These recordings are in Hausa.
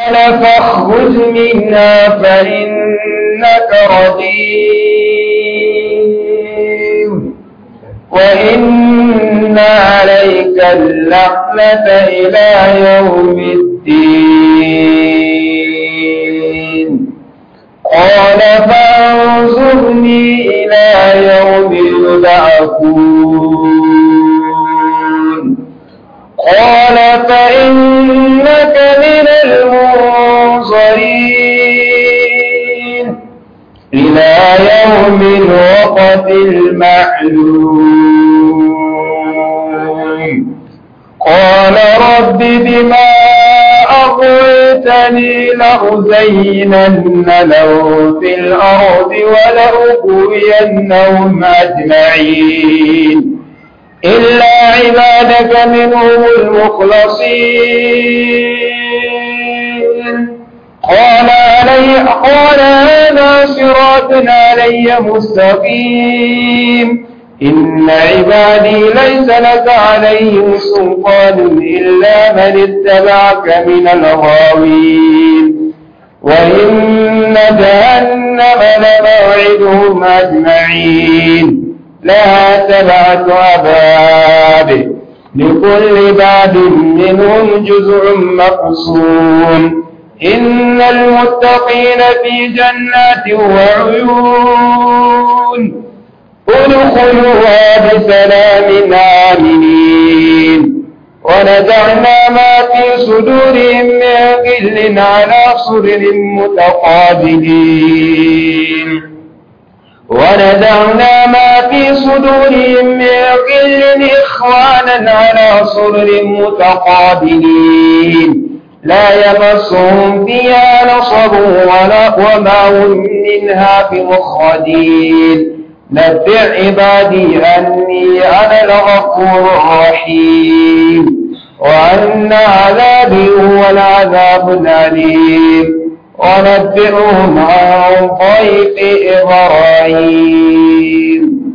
قال فاخرج منها فإنك رجيم وإن عليك اللعنة إلى يوم الدين قال فانظرني إلى يوم يبعثون قال فإنك من المنظرين إلى يوم الوقت المعلوم قال رب بما أغويتني لأزينن لهم في الأرض ولأغوينهم أجمعين إلا عبادك منهم المخلصين قال علي قال هذا صراط علي مستقيم إن عبادي ليس لك عليهم سلطان إلا من اتبعك من الغاوين وإن جهنم لموعدهم أجمعين لها سبعة أبواب لكل باب منهم جزء مقسوم إن المتقين في جنات وعيون ادخلوها بسلام آمنين ونزعنا ما في صدورهم من غل على سرر متقابلين ونزعنا ما في صدورهم من غل إخوانا على سرر متقابلين لا يمسهم فيها نصب ولا وما هم منها بمخرجين نبع عبادي أني أنا الغفور الرحيم وأن عذابي هو العذاب الأليم ونبئهم عن ضيف إبراهيم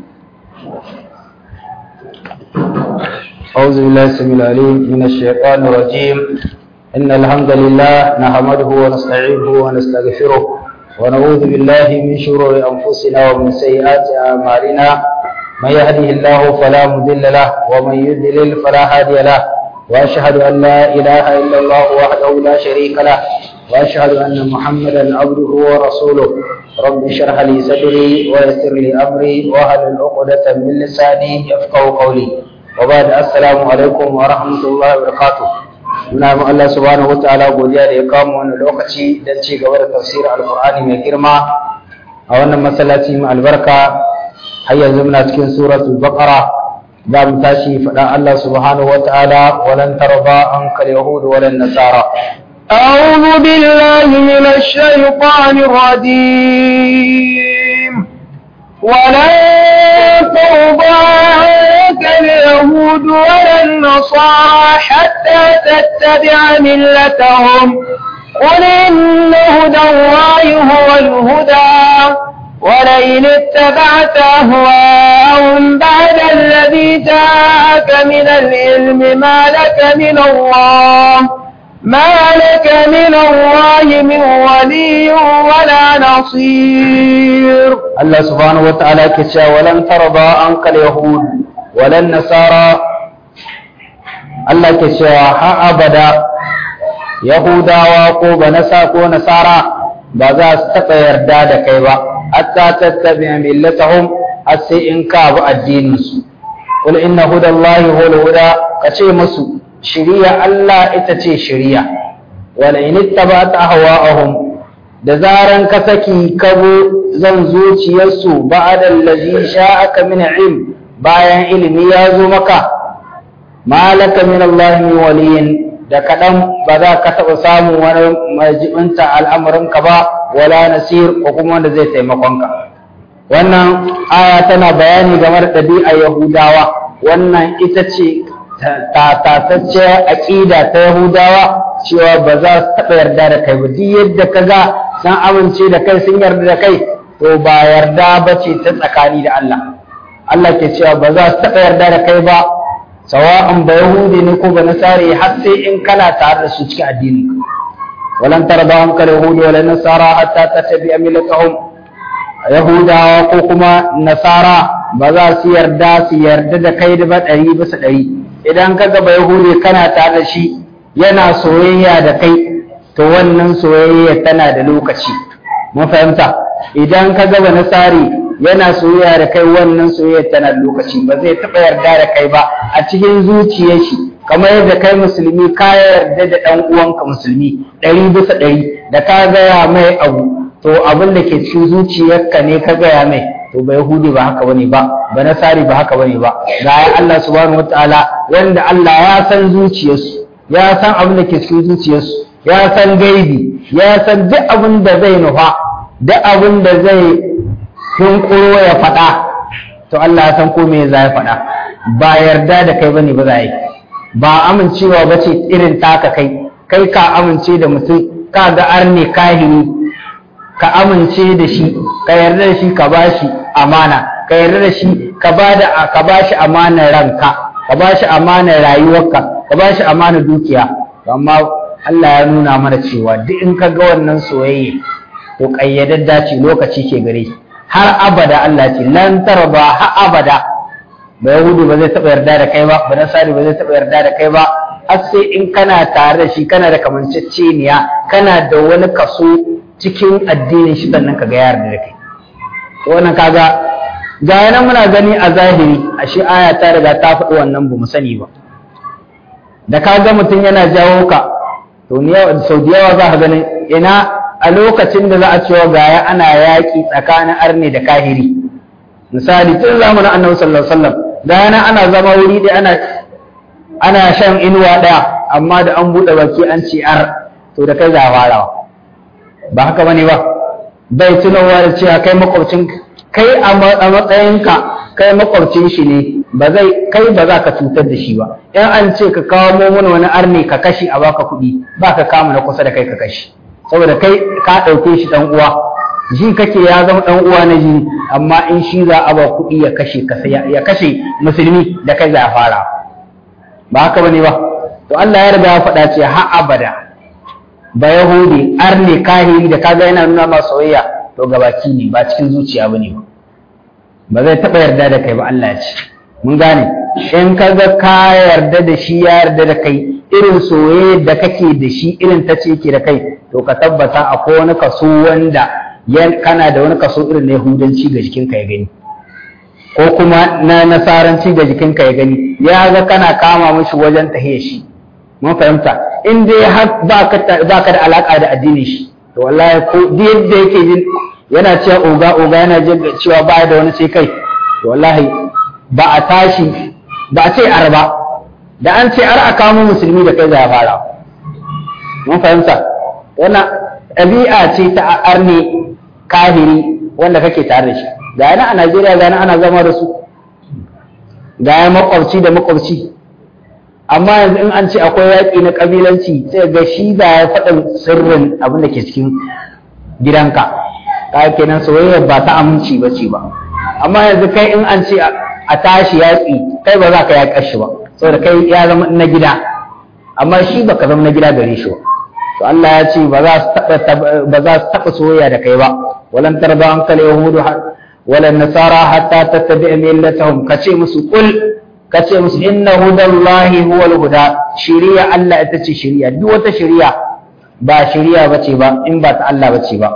أعوذ بالله السميع العليم من الشيطان الرجيم إن الحمد لله نحمده ونستعينه ونستغفره ونعوذ بالله من شرور أنفسنا ومن سيئات أعمالنا من يهده الله فلا مضل له ومن يضلل فلا هادي له وأشهد أن لا إله إلا الله وحده لا شريك له وأشهد أن محمدا عبده ورسوله رب اشرح لي صدري ويسر لي أمري واحلل عقدة من لساني يفقهوا قولي وبعد السلام عليكم ورحمة الله وبركاته muna mu Allah subhanahu wataala godiya da ya kawo wani lokaci don ci gaba da tafsirin alkur'ani mai girma a wannan masallaci mai albarka har yanzu muna cikin suratul baqara za mu tashi faɗa Allah subhanahu wataala walan tarba an kal yahud walan nasara أعوذ بالله من الشيطان الرجيم ولن ترضى عنك اليهود ولا النصارى حتى تتبع ملتهم قل إن هدى الله هو الهدى ولئن اتبعت أهواءهم بعد الذي جاءك من العلم ما لك من الله ما لك من الله من ولي ولا نصير Allah subhanahu wataala ke cewa walan tarda an kal yahud walan nasara Allah ke cewa ha abada yahudawa ko banasa ko nasara ba za su taɓa yarda da kai ba hatta tattabi'a millatahum har sai in ka bi addinin su qul inna hudallahi huwal huda kace musu shiriya Allah ita ce shiriya wala in ittaba'ta ahwa'ahum da zaran ka saki kabo zan zuciyarsu ba'da allazi sha'aka min ilm bayan ilimi ya zo maka malaka min Allah min waliyin da kaɗan ba za ka taɓa samun wani majibinta al'amuranka ba wala nasir ko kuma wanda zai taimakonka wannan aya tana bayani game da ɗabi'ar yahudawa wannan ita ce tatatacciyar aƙida ta yahudawa cewa ba za su taɓa yarda da kai ba duk yadda ka ga sun amince da kai sun yarda da kai to ba yarda ba ce ta tsakani da Allah Allah ke cewa ba za su taɓa yarda da kai ba sawa'an ba yahudi ne ko ba nasari har sai in kana tare da su cikin addini walan tarda anka yahudi wala nasara hatta tattabi'a millatahum yahudawa ko kuma nasara ba za su yarda su yarda da kai da ba ɗari bisa ɗari idan ka gaba yahudi kana tare da shi yana soyayya da kai to wannan soyayya tana da lokaci mun fahimta idan ka gaba nasari yana soyayya da kai wannan soyayya tana da lokaci ba zai taɓa yarda da kai ba a cikin zuciyar shi kamar yadda kai musulmi ka yarda da ɗan uwanka musulmi ɗari bisa ɗari da ka gaya mai abu to abin da ke cikin zuciyarka ne ka gaya mai to ba yahudi ba haka bane ba ba nasari ba haka bane ba ga ya Allah subhanahu wataala wanda Allah ya san zuciyarsu ya san abin da ke cikin zuciyarsu ya san gaibi ya san duk abin da zai nufa duk abin da zai hunkuro ya faɗa to Allah ya san ko me za ya faɗa ba yarda da kai bane ba za yi ba amincewa ba ce irin taka kai kai ka amince da mutum ka ga arne kahiri ka amince da shi ka yarda da shi ka bashi amana ka yarda da shi ka bada ka bashi amanar ranka ka bashi amanar rayuwarka ka bashi amanar dukiya amma Allah ya nuna mana cewa duk in ka ga wannan soyayya to kayyadadda ce lokaci ke gare har abada Allah ce lan tarba har abada ba yahudu ba zai taɓa yarda da kai ba ba nasari ba zai taɓa yarda da kai ba har sai in kana tare da shi kana da kamanceceniya kana da wani kaso cikin addinin shi sannan ka ga yarda da kai to wannan kaga ga yana muna gani a zahiri ashe aya ta riga ta faɗi wannan ba mu sani ba da ka ga mutum yana jawo ka to ni sau da yawa za ka ganin ina a lokacin da za a cewa gaya ana yaƙi tsakanin arne da kahiri misali tun zamanin annabi sallallahu alaihi wasallam gaya ana zama wuri da ana ana shan inuwa ɗaya amma da an buɗe baki an ce ar to da kai za a farawa ba haka bane ba bai tunawa da cewa kai makwabcin kai a matsayinka kai makwabcin shi ne ba zai kai ba za ka cutar da shi ba in an ce ka kawo mana wani arne ka kashi a baka kuɗi ba ka kama na kusa da kai ka kashi saboda kai ka ɗauke shi ɗan uwa ji kake ya zama ɗan uwa na jini amma in shi za a ba kuɗi ya kashe ya kashe musulmi da kai za a fara ba haka bane ba to Allah ya riga ya faɗa ce har abada ba yahudi arne kahiri da kaga yana nuna ma soyayya to gabaki ne ba cikin zuciya bane ba ba zai taɓa yarda da kai ba Allah ya ce mun gane in ka ga ka yarda da shi ya yarda da kai irin soyayya da kake da shi irin ta ce ke da kai to ka tabbata akwai wani kaso wanda kana da wani kaso irin na yahudanci ga jikinka ya gani ko kuma na nasaranci ga jikinka ya gani ya ga kana kama mishi wajen tahiya shi mun fahimta in dai har ba ka da alaka da addinin shi to wallahi ko duk yadda yake jin yana cewa oga oga yana jin cewa ba da wani sai kai to wallahi ba a tashi ba a ce arba da an ce ar a kamo musulmi da kai za a fara mun fahimta wannan ɗabi'a ce ta arne kahiri wanda kake tare da shi ga yana a Najeriya ga ana zama da su ga ya makwabci da makwabci amma yanzu in an ce akwai yaƙi na ƙabilanci sai ga shi da ya faɗin sirrin abin da ke cikin gidanka ka kenan soyayya ba ta aminci ba ce ba amma yanzu kai in an ce a tashi yaƙi kai ba za ka yaƙa shi ba saboda kai ya zama na gida amma shi baka zama na gida gare shi ba to Allah ya ce ba za su taɓa soyayya da kai ba walan tarba an kal yahudu walan nasara hatta tattabi'a millatahum kace musu kul kace musu inna hudallahi huwal huda shiriya Allah ita ce shiriya duk wata shiriya ba shiriya bace ba in ba ta Allah bace ba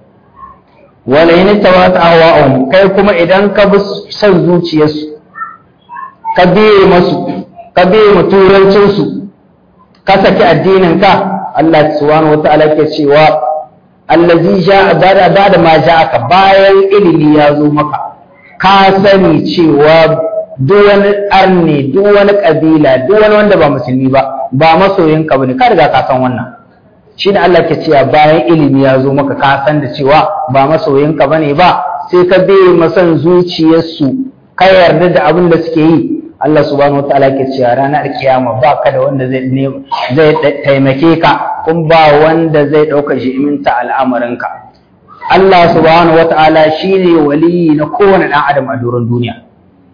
wala in tawata ahwa'um kai kuma idan ka bi son zuciyarsu ka biye masu ka biye mu turancinsu ka saki addinin ka Allah subhanahu wata'ala ke cewa allazi ja bada bada ma ja'aka bayan ilimi ya zo maka ka sani cewa duk wani arne duk wani kabila duk wani wanda ba musulmi ba ba masoyin ka bane ka riga ka san wannan shi ne Allah ke cewa bayan ilimi ya zo maka ka san da cewa ba masoyin ka bane ba sai ka bi masan zuciyarsu ka yarda da abin da suke yi Allah subhanahu wataala ke cewa ranar kiyama ba ka da wanda zai zai taimake ka kun ba wanda zai ɗauka shi iminta al'amarinka Allah subhanahu wataala shine waliyi na kowane ɗan adam a doron duniya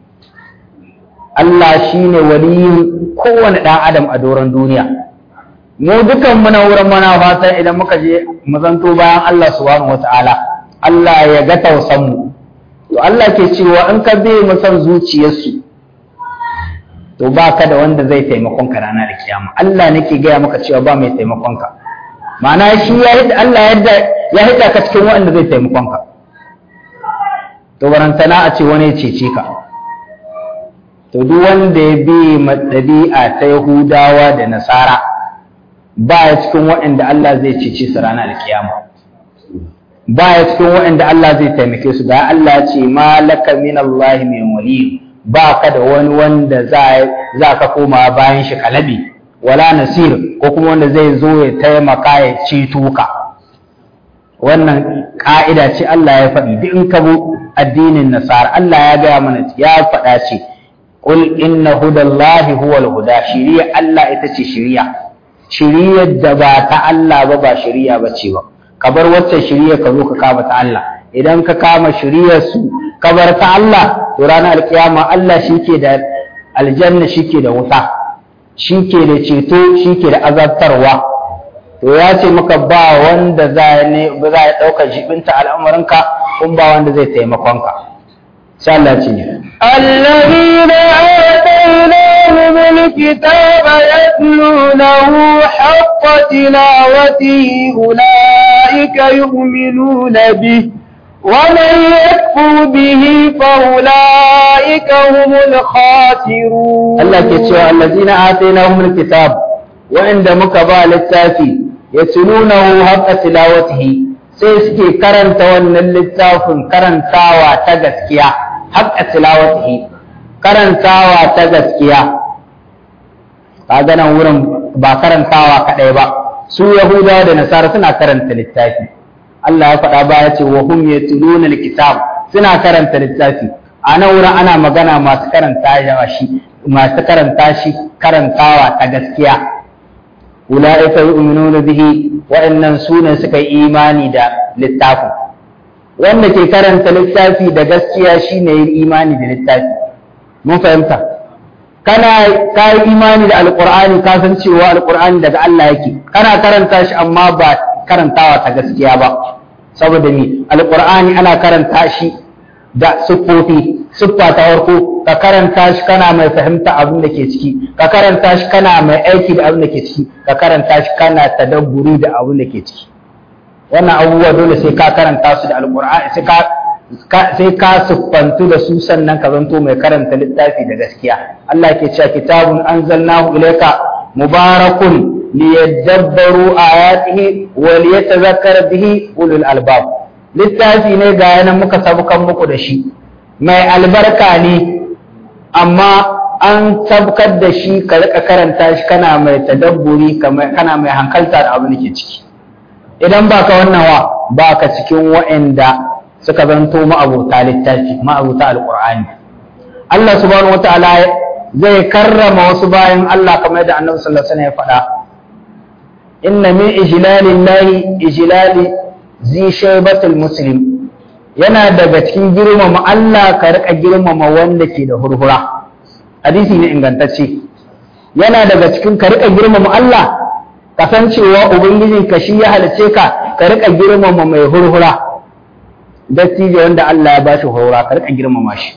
Allah shine waliyin kowane ɗan adam a doron duniya mu dukan muna wurin mana fatan idan muka je mu zanto bayan Allah subhanahu wata'ala Allah ya ga tausan mu to Allah ke cewa in ka bi mu san zuciyarsu to ba ka da wanda zai taimakon ka ranar da kiyama Allah nake gaya maka cewa ba mai taimakon ka ma'ana shi ya hidda Allah yadda ya hidda ka cikin wanda zai taimakon ka to barantana a ce wani ya cece ka to duk wanda ya bi ɗabi'a ta Yahudawa da Nasara ba ya cikin waɗanda Allah zai cece su ranar da kiyama ba ya cikin waɗanda Allah zai taimake su ga Allah ce malaka min Allah min wali ba ka da wani wanda za ka koma bayan shi kalabi wala nasir ko kuma wanda zai zo ya taimaka ya ceto ka wannan ka'ida ce Allah ya faɗi duk in ka bu addinin nasara Allah ya gaya mana ya faɗa ce qul inna hudallahi huwal huda shiriya Allah ita ce shiriya shiriyar da ba ta Allah ba ba shiriya ba ce ba ka bar wacce shiriya ka zo ka kama ta Allah idan ka kama shiriyar su ka bar ta Allah to ranar alkiyama Allah shike da aljanna shike da wuta shike da ceto shike da azabtarwa to ya ce maka ba wanda za ne ba za ya dauka jibinta al'amuranka kun ba wanda zai taimakon ka sai Allah ce الذين آتيناهم الكتاب يتلونه حق تلاوته أولئك يؤمنون به ومن يكفر به فأولئك هم الخاسرون Allah ke cewa allazina atainahumul kitab wa'inda muka ba littafi yatlunahu haqqa tilawatihi sai suke karanta wannan littafin karantawa ta gaskiya haqqa tilawatihi karantawa ta gaskiya kaga nan wurin ba karantawa kadai ba su yahudawa da nasara suna karanta littafi Allah ya faɗa baya ce wa hum yatluna alkitab suna karanta littafi a nan wurin ana magana masu karanta shi masu karanta shi karantawa ta gaskiya ulaika yu'minuna bihi wa'annan sunan suka yi imani da littafin wanda ke karanta littafi da gaskiya shine yin imani da littafi mun fahimta kana ka yi imani da alqur'ani ka san cewa alqur'ani daga Allah yake kana karanta shi amma ba karantawa ta gaskiya ba saboda ni alqur'ani ana karanta shi da siffofi siffa ta farko ka karanta shi kana mai fahimta abin da ke ciki ka karanta shi kana mai aiki da abin da ke ciki ka karanta shi kana tadabburi da abin da ke ciki wannan abubuwa dole sai ka karanta su da alqur'ani sai ka sai ka siffantu da su sannan ka zanto mai karanta littafi da gaskiya Allah ke cewa kitabun anzalnahu ilayka mubarakun liyadabbaru ayatihi wa liyatadhakkara bihi ulul albab littafi ne ga yanan muka sabukan muku da shi mai albarka ne amma an sabkar da shi ka rika karanta shi kana mai tadabburi kana mai hankalta da abin da ke ciki idan baka wannan wa baka cikin wa'anda suka zanto ma'abuta littafi ma'abuta alqur'ani Allah subhanahu wataala zai karrama wasu bayan Allah kamar yadda Annabi sallallahu alaihi wasallam ya faɗa inna min ijlalillahi ijlali zi shaybatul muslim yana daga cikin girmama Allah ka rika girmama wanda ke da hurhura hadisi ne ingantacce yana daga cikin ka rika girmama Allah kasancewa ubangiji ka shi ya halice ka ka rika girmama mai hurhura dattijo wanda Allah ya bashi hurhura ka rika girmama shi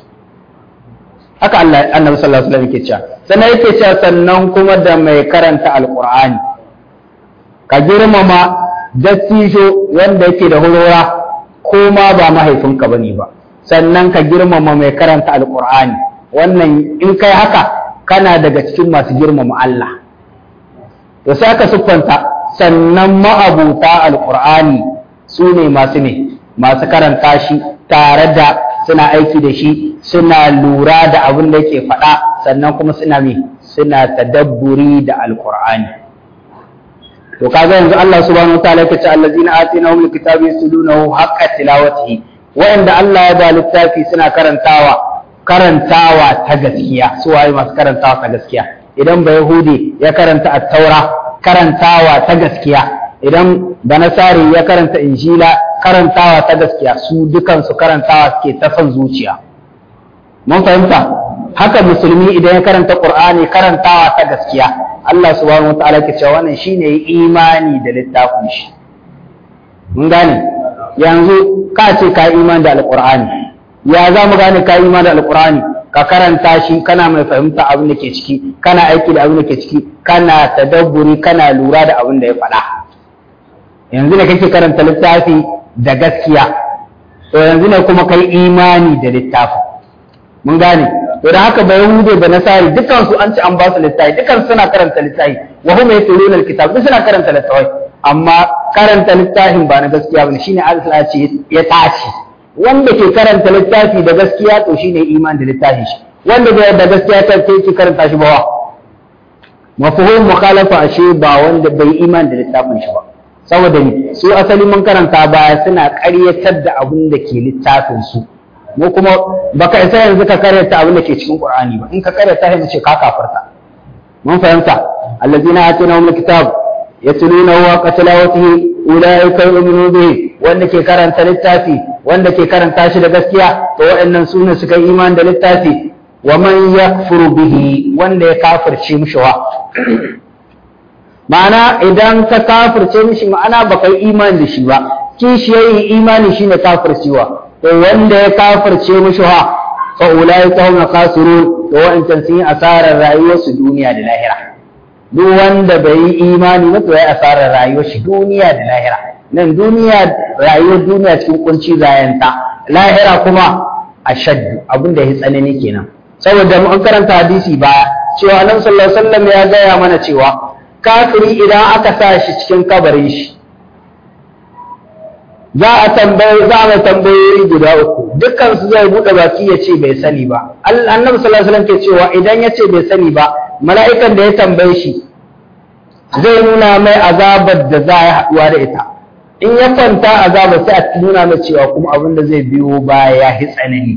haka Allah annabi sallallahu alaihi wasallam yake cewa sannan yake cewa sannan kuma da mai karanta alqur'ani ka girmama dattijo wanda yake da hurhura ko ma ba mahaifinka bane ba sannan ka girmama mai karanta alqur'ani wannan in kai haka kana daga cikin masu girmama Allah to sai aka siffanta sannan ma'abuta alqur'ani su ne masu ne masu karanta shi tare da suna aiki da shi suna lura da abin da yake faɗa sannan kuma suna me suna tadabburi da alqur'ani to kaga yanzu Allah subhanahu wataala yake ce allazina atinahum alkitaba yaslunahu haqqa tilawatihi wa'anda Allah ya ba littafi suna karantawa karantawa ta gaskiya su waye masu karantawa ta gaskiya idan ba yahudi ya karanta at-taura karantawa ta gaskiya idan banasari ya karanta injila karantawa ta gaskiya su dukan su karantawa suke ta son zuciya mun fahimta haka musulmi idan ya karanta qur'ani karantawa ta gaskiya Allah subhanahu wataala ke cewa wannan shine imani da littafin shi mun gane yanzu ka ce ka imani da alqur'ani ya za mu gane ka imani da alqur'ani ka karanta shi kana mai fahimta abin da ke ciki kana aiki da abin da ke ciki kana tadabburi kana lura da abin da ya faɗa yanzu ne kake karanta littafi da gaskiya to yanzu ne kuma kai imani da littafin mun gane to da haka bai hude da nasari dukkan su an ci an ba su littafi dukkan suna karanta littafi wa hum yatluna alkitab duk suna karanta littafi amma karanta littafin ba na gaskiya bane shine Allah ce ya tashi wanda ke karanta littafi da gaskiya to shine imani da littafin shi wanda bai da gaskiya ta ke karanta shi ba wa mafhum mukhalafa ashe ba wanda bai imani da littafin shi ba saboda ni su asali mun karanta baya suna ƙaryatar da abin da ke littafin su mu kuma baka isa yanzu ka karyata abin da ke cikin Qur'ani ba in ka karyata sai mu ce ka kafarta mun fahimta allazina atinahum alkitab yatlunahu wa qatlawatihi ulaika yu'minu bihi wanda ke karanta littafi wanda ke karanta shi da gaskiya to waɗannan sune suka yi imani da littafi wa man yakfuru bihi wanda ya kafirce mishi wa ma'ana idan ka kafirce mishi ma'ana baka yi imani da shi ba kishi yayi imani shine kafircewa to wanda ya kafirce mishi ha fa ulaika hum khasirun to wa'ancan sun yi asarar rayuwar su duniya da lahira duk wanda bai yi imani ba to ya asarar rayuwar shi duniya da lahira nan duniya rayuwar duniya cikin kunci zayanta lahira kuma ashaddu abinda ya tsanani kenan saboda mun karanta hadisi ba cewa annabi sallallahu alaihi wasallam ya gaya mana cewa kafiri idan aka sa shi cikin kabarin shi za a tambaye za a tambayoyi guda uku dukkan su zai bude baki ya ce bai sani ba annabi sallallahu alaihi wasallam ke cewa idan ya ce bai sani ba mala'ikan da ya tambaye shi zai nuna mai azabar da za a haɗuwa da ita in ya kwanta azabar sai a nuna mai cewa kuma abin da zai biyo baya ya hi tsanani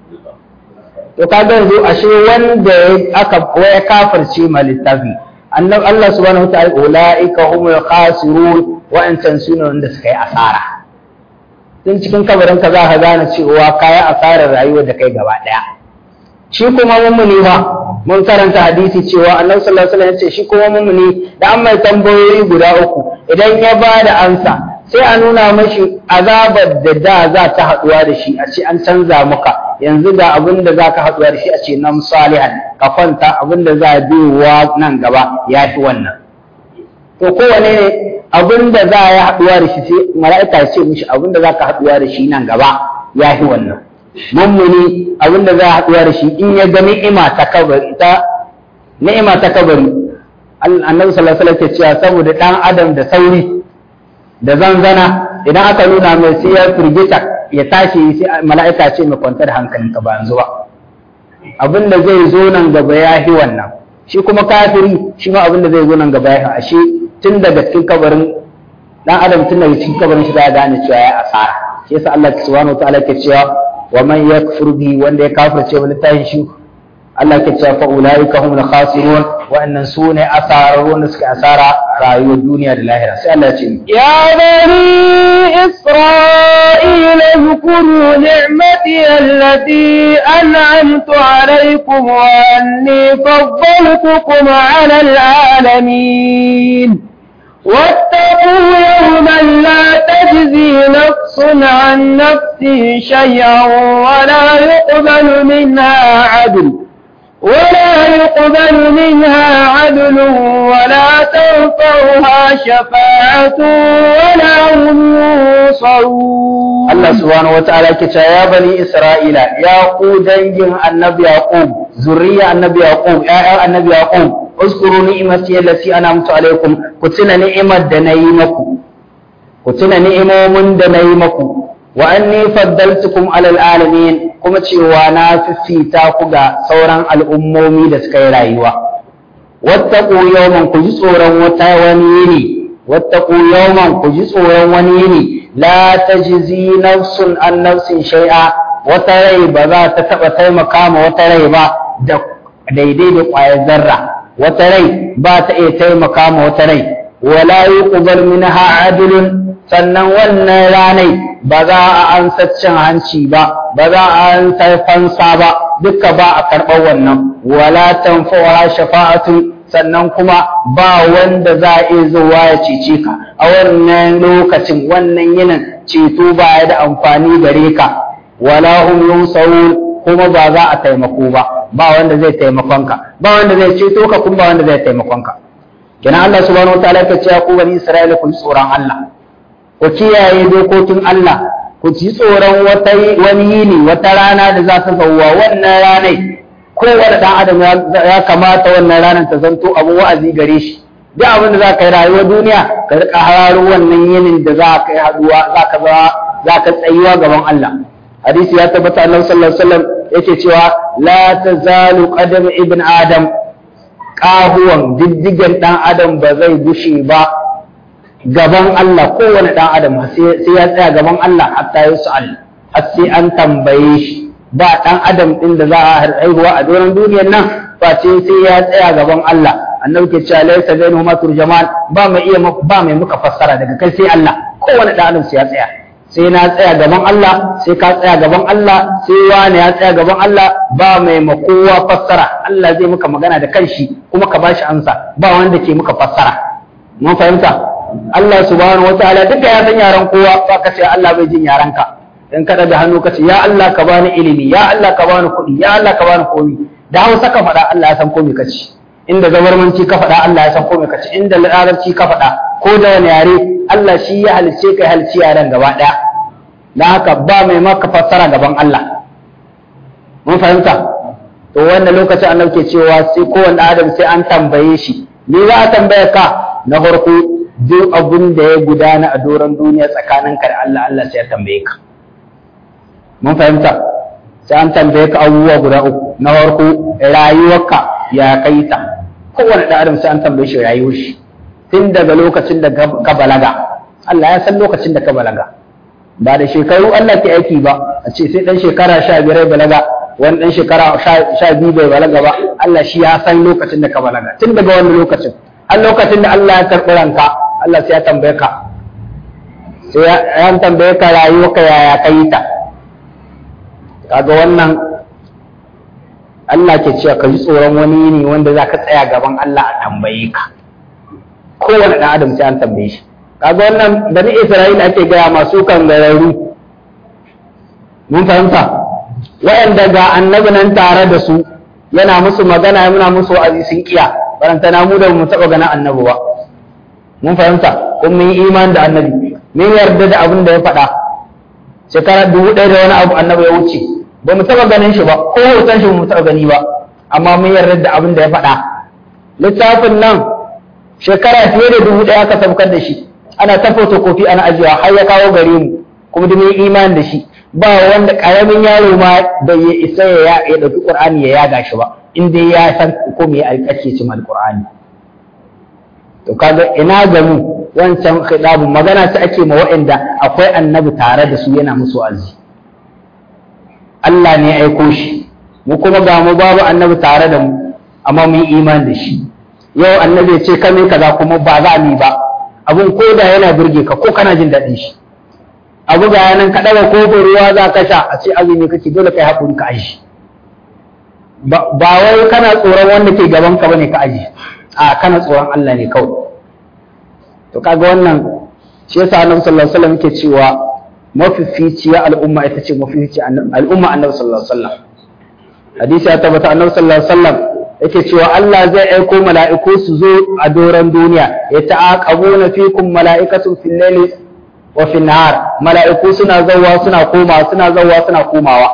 to kaga yanzu ashe wanda aka ya kafirce ma littafi annabi Allah subhanahu wataala ulaika humul khasirun wa'ancan sune wanda suka yi asara tun cikin kabarin ka za ka gane cewa kayi asarar rayuwar da kai gaba daya shi kuma mummuni ba mun karanta hadisi cewa annabi sallallahu alaihi wasallam ya ce shi kuma mummuni da an mai tambayoyi guda uku idan ya ba da ansa sai a nuna mashi azabar da da za ta haɗuwa da shi a ce an canza maka yanzu ga abin da za ka haɗuwa da shi a ce nan salihan ka kwanta abin da za a biyowa nan gaba ya fi wannan to kowane ne abin da za a yi haɗuwa da shi sai mala'ika ya ce mishi abin da za ka haɗuwa da shi nan gaba ya fi wannan mummuni abin da za a haɗuwa da shi in ya ga ni'ima ta kabari ta ni'ima ta kabari annabi sallallahu alaihi wasallam ke cewa saboda dan adam da sauri da zanzana idan aka nuna mai sai ya firgita ya tashi sai mala'ika ce mai kwantar hankalinka ba yanzu ba abin da zai zo nan gaba ya fi wannan shi kuma kafiri shi ma abin da zai zo nan gaba ya fi ashe tun daga cikin kabarin dan adam tun daga cikin kabarin shi za a gane cewa ya asara shi yasa Allah subhanahu wataala ke cewa wa man yakfur bi wanda ya kafirce wa littafin shi Allah ke cewa fa ulaika humul khasirun wa'annan sune asararun da suka asara rayuwar duniya da lahira sai Allah ya ce يا بني إسرائيل اذكروا نعمتي التي أنعمت عليكم وأني فضلتكم على العالمين واتقوا يوما لا تجزي نفس عن نفس شيئا ولا يقبل منها عدل ولا يقبل منها عدل ولا تنفعها شفاعة ولا هم ينصرون Allah subhanahu wataala ke cewa ya bani Isra'ila ya ku dangin annabi Yaqub zuriya annabi Yaqub ƴaƴan annabi Yaqub uskuru ni'imati allati an'amtu alaikum ku tuna ni'imar da nayi maku ku tuna ni'imomin da nayi maku wa anni faddaltukum alal alamin kuma cewa na fifita ku ga sauran al'ummomi da suka yi rayuwa wattaqu yawman ku ji tsoron wata wani yini wattaqu yawman ku ji tsoron wani yini la tajzi nafsun an nafsin shay'a wata rai ba za ta taba taimaka ma wata rai ba da daidai da ƙwayar zarra wata rai ba ta iya taimaka ma wata rai wala yuqbal minha adlun sannan wannan ranai ba za a ansa cin hanci ba ba za a ansa fansa ba duka ba a karɓar wannan wala tanfa'uha shafa'atu sannan kuma ba wanda za a iya zuwa ya cece ka a wannan lokacin wannan yinin ceto ba ya da amfani gare ka wala hum yunsarun kuma ba za a taimako ba ba wanda zai taimakon ka ba wanda zai ceto ka kuma ba wanda zai taimakon ka kina Allah subhanahu wataala ya ce ku bani Isra'ila ku tsoron Allah ku kiyaye dokokin Allah ku ci tsoron wata wani yini wata rana da za ta zauwa wannan ranai kowane dan adam ya kamata wannan ranar ta zanto abin wa'azi gare shi duk abin da za ka yi rayuwar duniya ka rika hararo wannan yinin da za ka yi haduwa za ka za ka tsayuwa gaban Allah hadisi ya tabbata annabi sallallahu alaihi wasallam yake cewa la tazalu qadam ibn adam kahuwan diddigen dan adam ba zai gushe ba gaban Allah kowane dan adam sai ya tsaya gaban Allah hatta ya su'al har sai an tambaye shi ba dan adam din da za a haihuwa a doron duniyar nan face sai ya tsaya gaban Allah annabi ke cewa laysa bainahuma turjaman ba mai iya ba mai muka fassara daga kai sai Allah kowane dan adam sai ya tsaya sai na tsaya gaban Allah sai ka tsaya gaban Allah sai wani ya tsaya gaban Allah ba mai makowa fassara Allah zai muka magana da kanshi kuma ka bashi ansa ba wanda ke muka fassara mun fahimta Allah subhanahu wataala duka ya san yaran kowa ba ka ce Allah bai jin yaran ka in ka da hannu ka ce ya Allah ka bani ilimi ya Allah ka bani kuɗi ya Allah ka bani komi da Hausa ka faɗa Allah ya san komi ka ci inda zabarmanci ka faɗa Allah ya san komi ka ci inda larabci ka faɗa ko da wani yare Allah shi ya halice ka halici yaran gaba ɗaya da haka ba mai maka fassara gaban Allah mun fahimta to wannan lokacin annabi ke cewa sai kowanne adam sai an tambaye shi ni za a tambaye ka na farko duk abun da ya gudana a doron duniya tsakaninka da Allah Allah sai ya tambaye ka mun fahimta sai an tambaye ka abubuwa guda uku na farko rayuwarka ya kai ta kowane ɗan adam sai an tambaye shi rayuwar shi tun daga lokacin da ka balaga Allah ya san lokacin da ka balaga ba da shekaru Allah ke aiki ba a ce sai ɗan shekara sha biyar balaga wani ɗan shekara sha biyu bai balaga ba Allah shi ya san lokacin da ka balaga tun daga wani lokacin har lokacin da Allah ya karɓi ranka Allah sai ya tambaye ka sai ya tambaye ka rayuwarka yaya ka yi ta kaga wannan Allah ke cewa ka ji tsoron wani yini wanda za ka tsaya gaban Allah a tambaye ka kowane ɗan adam sai an tambaye shi kaga wannan bani Isra'ila ake gaya masu kan gararu mun fahimta waɗanda ga annabi nan tare da su yana musu magana yana musu wa'azi sun kiya baranta na mu da mu taɓa ganin annabi ba mun fahimta kun mun yi iman da annabi mun yarda da abin da ya faɗa shekara dubu ɗaya da wani abu annabi ya wuce ba mu taɓa ganin shi ba ko hoton shi ba mu taɓa gani ba amma mun yarda da abin da ya faɗa littafin nan shekara fiye da dubu ɗaya aka saukar da shi ana ta fotokofi ana ajiyewa har ya kawo gare mu kuma da mun yi imani da shi ba wanda ƙaramin yaro ma da ya isa ya ya ɗauki ƙur'ani ya yaga shi ba in dai ya san ko me ake cin alƙur'ani to kaga ina ga mu wancan khidabun magana ta ake ma waɗanda akwai annabi tare da su yana musu azi Allah ne ya aiko shi mu kuma ga mu babu annabi tare da mu amma mun yi iman da shi yau annabi ya ce kame kaza kuma ba za mu ba abun ko da yana burge ka ko kana jin daɗin shi abu ga yanan ka ɗaga kofin ruwa za ka sha a ce azumi kake dole kai haƙuri ka aji ba wai kana tsoron wanda ke gaban ka bane ka aji a kana tsoron Allah ne kawai to kaga wannan shi yasa annabi sallallahu alaihi wasallam yake cewa mafificiya al'umma ita ce mafifici al'umma annabi sallallahu alaihi wasallam hadisi ya tabbata annabi sallallahu alaihi wasallam yake cewa Allah zai aiko mala'iku su zo a doron duniya ya ta'aqabuna fikum mala'ikatun fil layli wa fil nahar mala'iku suna zawwa suna koma suna zawwa suna komawa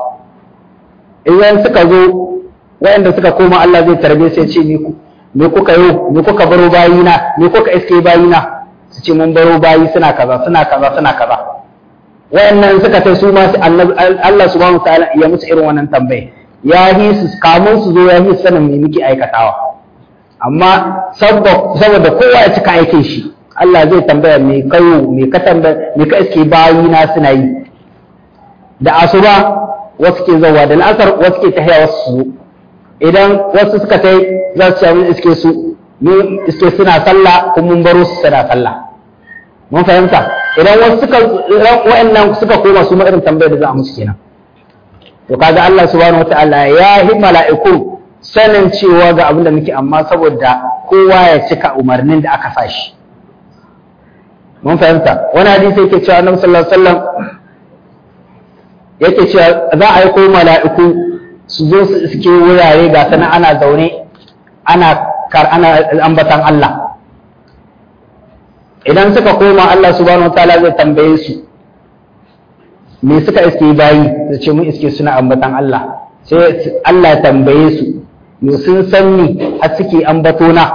idan suka zo waɗanda suka koma Allah zai tarbe sai ce ni ku me kuka yi me kuka baro bayina me kuka iske bayina su ce mun baro bayi suna kaza suna kaza suna kaza wayannan suka tai su ma Allah subhanahu wataala ya musu irin wannan tambaye ya yi su kamun su zo ya yi sanin me muke aikatawa amma saboda kowa ya cika aikin shi Allah zai tambaya me kayo me ka tambaya me ka iske bayina suna yi da asuba wasu ke zawa da al'asar wasu ke tahiya wasu su idan wasu suka tai za su mun iske su mun iske suna sallah kuma mun baro su suna sallah mun fahimta idan wasu suka wa'annan suka koma su ma irin tambayar da za a musu kenan to kaga Allah subhanahu wataala ya yi mala'iku sanin cewa ga abin da muke amma saboda kowa ya cika umarnin da aka sa shi mun fahimta wani hadisi yake cewa annabi sallallahu alaihi wasallam yake cewa za a yi ko mala'iku su zo su suke wurare ga sana ana zaune ana kar ana ambatan Allah idan suka koma Allah subhanahu wataala zai tambaye su me suka iske bayi su ce mun iske suna ambatan Allah sai Allah ya tambaye su me sun san ni har suke ambato na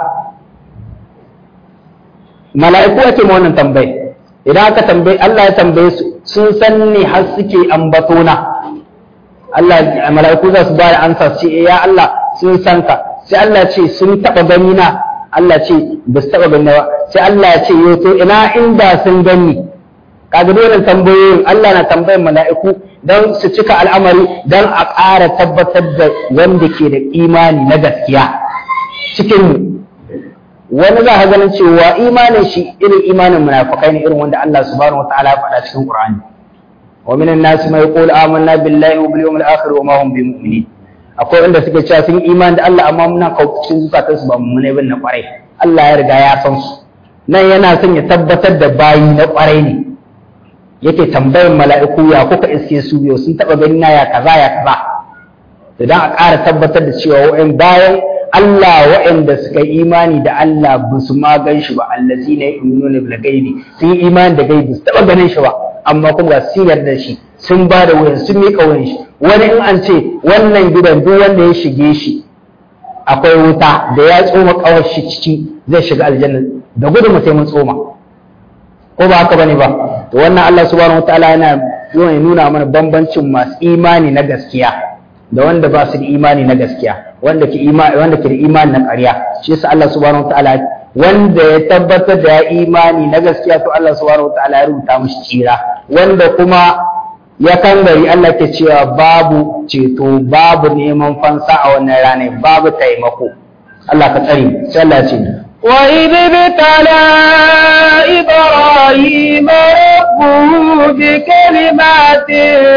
mala'iku ake ma wannan tambaye idan aka tambaye Allah ya tambaye su sun san ni har suke ambato na Allah mala'iku za su ba da ansa su ce ya Allah sun san ka sai Allah ce sun taba gani na Allah ce ba su taba gani ba sai Allah ya ce yo to ina inda sun gani kaga dole tambayoyin Allah na tambayan mala'iku don su cika al'amari don a ƙara tabbatar da wanda ke da imani na gaskiya cikin wani za ka ganin cewa imanin shi irin imanin munafikai ne irin wanda Allah subhanahu wataala ya faɗa cikin Qur'ani wa minan nas ma yaqulu amanna billahi wa bil yawmil akhir wa ma hum bimu'minin akwai wanda suke cewa sun imani da Allah amma muna kawo cikin zukatansu ba mu ne bin na kwarai Allah ya riga ya san su nan yana son ya tabbatar da bayi na kwarai ne yake tambayin mala'iku ya kuka iske su biyu sun taba gani na ya kaza ya kaza idan a ƙara tabbatar da cewa wa'in bayan Allah wa'anda suka yi imani da Allah ba su ma gan shi ba allazi ne yu'minuna bil gaibi sun yi imani da gaibi su taba ganin shi ba amma kuma ga sun yarda shi sun ba da wayan sun miƙa wayan shi wani in an ce wannan gidan duk wanda ya shige shi akwai wuta da ya tsoma kawar shi ciki zai shiga aljanna da gudu mu sai mun tsoma ko ba haka bane ba to wannan Allah subhanahu wataala yana yana nuna mana bambancin masu imani na gaskiya da wanda ba su da imani na gaskiya wanda ke imani wanda ke da imani na ƙarya shi yasa Allah subhanahu wataala wanda ya tabbatar da ya imani na gaskiya to Allah subhanahu wataala ya rubuta mishi tsira wanda kuma ya kan gari Allah ke cewa babu ceto babu neman fansa a wannan ranar babu taimako Allah ka tsare sai Allah ya ce وإذ ابتلى إبراهيم ربه بكلمات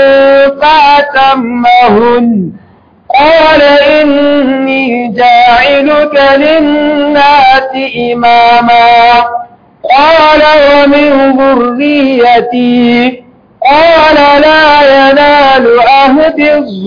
فأتمهن قال إني جاعلك للناس إماما قال ومن ذريتي قال لا ينال عهد